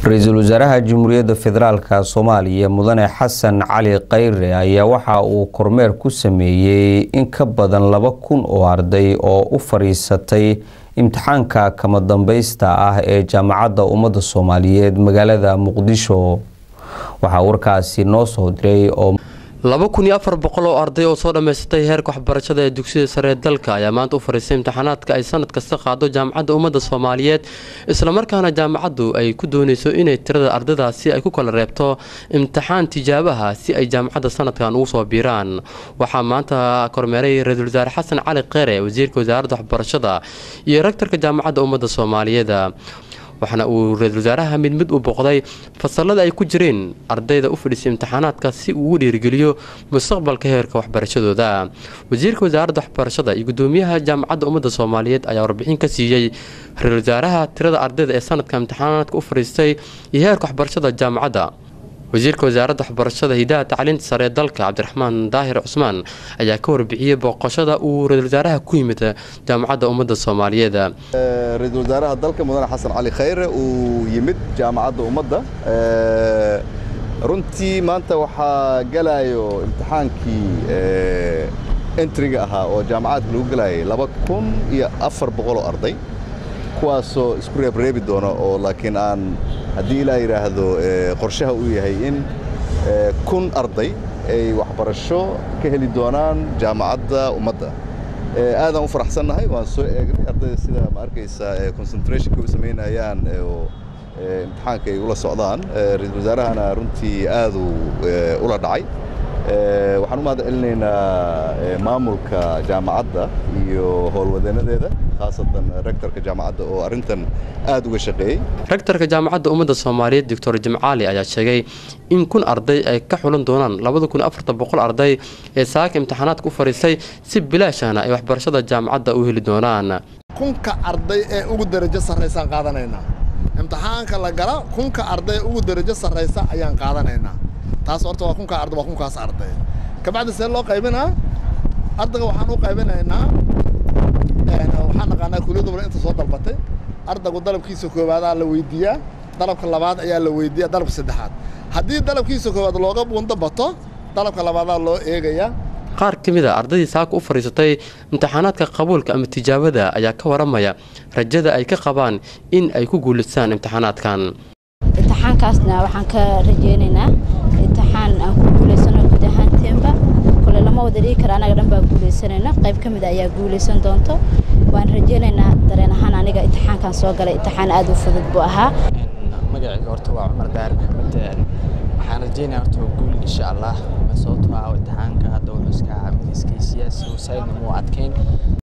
ra-iisul wasaaraha jamhuuriyadda federaalka soomaaliya mudane xasan cali khayre ayaa waxa uu kormeer ku sameeyey in ka badan laba kun oo arday oo u fadhiisatay imtixaanka kama dambaysta ah ee jaamacadda ummadda soomaaliyeed magaalada muqdisho waxaa warkaasi noo soo diray oo laba kun iyo afar boqol oo arday oo soo dhammaysatay heerka waxbarashada ee dugsiyada sare ee dalka ayaa maanta u fadhiistay imtixaanaadka ay sanad kasta qaado jaamacadda ummadda soomaaliyeed islamarkaana jaamacaddu ay ku dooneyso inay tirada ardaydaasi ay ku kala reebto imtixaan tijaabaha si ay jaamacadda sanadkan ugu soo biiraan waxaa maanta kormeeray ra-iisul wasaare xasan cali kheyre wasiirka wasaaradda waxbarashada iyo rektorka jaamacadda ummadda soomaaliyeed waxaana uu ra-iisul wasaaraha mid mid u boqday fasalada ay ku jireen ardayda u fadhiisay imtixaanaadka si uu u dhiirigeliyo mustaqbalka heerka waxbarashadooda wasiirka wasaaradda waxbarashada iyo gudoomiyaha jaamacadda ummadda soomaaliyeed ayaa warbixin ka siiyey ra-iisul wasaaraha tirada ardayda ee sanadka imtixaanaadka u fadhiistay iyo heerka waxbarashada jaamacadda wasiirka wasaaradda waxbarashada hidaha tacliinta sare ee dalka cabdiraxmaan daahir cusmaan ayaa ka warbixiyey booqashada uu ra-isul wasaaraha ku yimid jaamacadda ummadda soomaaliyeed ra-iisul wasaaraha dalka mudane xasan cali khayre uu yimid jaamacadda ummadda runtii maanta waxaa galayo imtixaankii entriga ahaa oo jaamacadka lagu galayay laba kun iyo afar boqoloo arday kuwaasoo isku reebreebi doona oo laakiin aan haddii ilaa yidhaahdo qorshaha uu yahay in kun arday ay waxbarasho ka heli doonaan jaamacadda ummadda aadaan u faraxsannahay waan soo eegnay ardayda sida ma arkaysaa concentrationka u samaynayaan oo imtixaanka ay ula socdaan ra-iisul wasaarahana runtii aaduu ula dhacay waxaan u mahad celinaynaa maamulka jaamacadda iyo howlwadeenadeeda khaasatan rektorka jaamacadda oo arrintan aad uga shaqeeyey rektorka jaamacadda ummadda soomaaliyeed doctor jimcaali ayaa sheegay in kun arday ay ka xulan doonaan labada kun afartan boqol arday ee saaka imtixaanaadka u fadhiistay si bilaashana ay waxbarashada jaamacadda u heli doonaan kunka arday ee ugu darajo sarraysaan qaadanaynaa imtixaanka la gala kunka arday ugu darajo sarraysa ayaan qaadanaynaa taas horta waa kunkaa arday waa kunkaas arday kabacdi see loo qaybinaa ardayga waxaan u qaybinaynaa waxaan naqaanaa kuliyadda bale inta soo dalbatay ardaygu dalabkiisa koobaadaa la weydiiyaa dalabka labaad ayaa la weydiiyaa dalabka saddexaad haddii dalabkiisa koowaad looga buundo bato dalabka labaadaa loo eegayaa qaar ka mid a ardaydii saaka u fadhiisatay imtixaanaadka qabuulka ama tijaabada ayaa ka waramaya rajada ay ka qabaan in ay ku guulaystaan imtixaanaadkan imtixaankaasna waxaan ka rajeynaynaa imtixaan aan ku guulaysano guud ahaanteenba kole lama wada dhigi kara anaga dhan baa guulaysanayna qayb ka mid a ayaa guulaysan doonto waan rajeynaynaa dareen ahaan aniga imtixaankan soo galay imtixaan aad u fudud buu ahaa magacayga horta waa cumar daar maxamed waxaan rajeynaya horta guul insha allah sababtoo ah imtixaanka hadda wuxuu iska mid iskaysiyaasi wasaydna muu adkayn